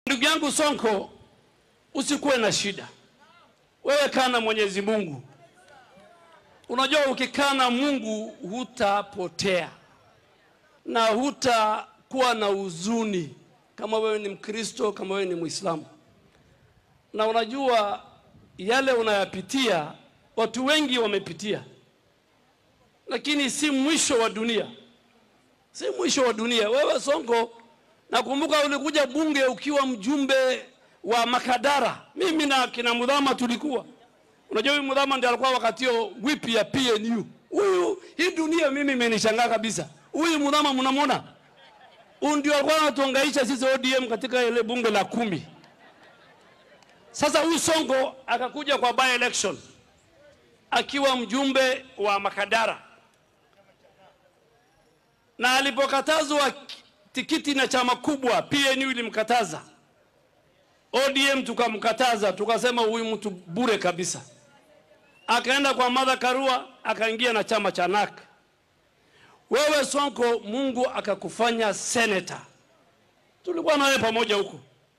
Ndugu yangu Sonko, usikuwe na shida, wewe kaa na Mwenyezi Mungu. Unajua, ukikaa na Mungu hutapotea na hutakuwa na huzuni, kama wewe ni Mkristo, kama wewe ni Mwislamu. Na unajua yale unayapitia, watu wengi wamepitia, lakini si mwisho wa dunia, si mwisho wa dunia. Wewe Sonko, nakumbuka ulikuja bunge ukiwa mjumbe wa Makadara, mimi na kina Mudhama tulikuwa Unajua huyu Mudhama ndiye alikuwa wakati huo whip ya PNU. Huyu hii dunia mimi imenishangaa kabisa. Huyu Mudhama mnamwona? Huyu ndio alikuwa anatuhangaisha sisi ODM katika ile bunge la kumi. Sasa huyu Sonko akakuja kwa by election akiwa mjumbe wa Makadara, na alipokatazwa tikiti na chama kubwa, PNU ilimkataza, ODM tukamkataza, tukasema huyu mtu bure kabisa akaenda kwa Martha Karua akaingia na chama cha NAK. Wewe Sonko, Mungu akakufanya seneta, tulikuwa nawe pamoja huko.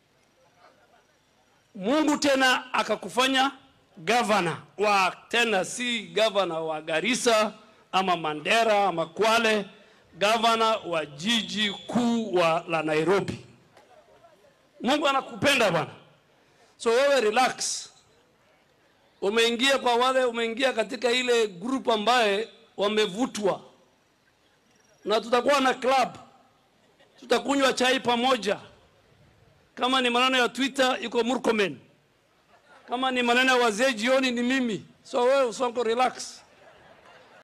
Mungu tena akakufanya gavana wa tena, si gavana wa Garissa ama Mandera ama Kwale, gavana wa jiji kuu wa la Nairobi. Mungu anakupenda bwana, so wewe relax umeingia kwa wale, umeingia katika ile group ambaye wamevutwa, na tutakuwa na club, tutakunywa chai pamoja. Kama ni maneno ya Twitter iko Murkomen, kama ni maneno ya wazee jioni ni mimi. So wewe Sonko, relax.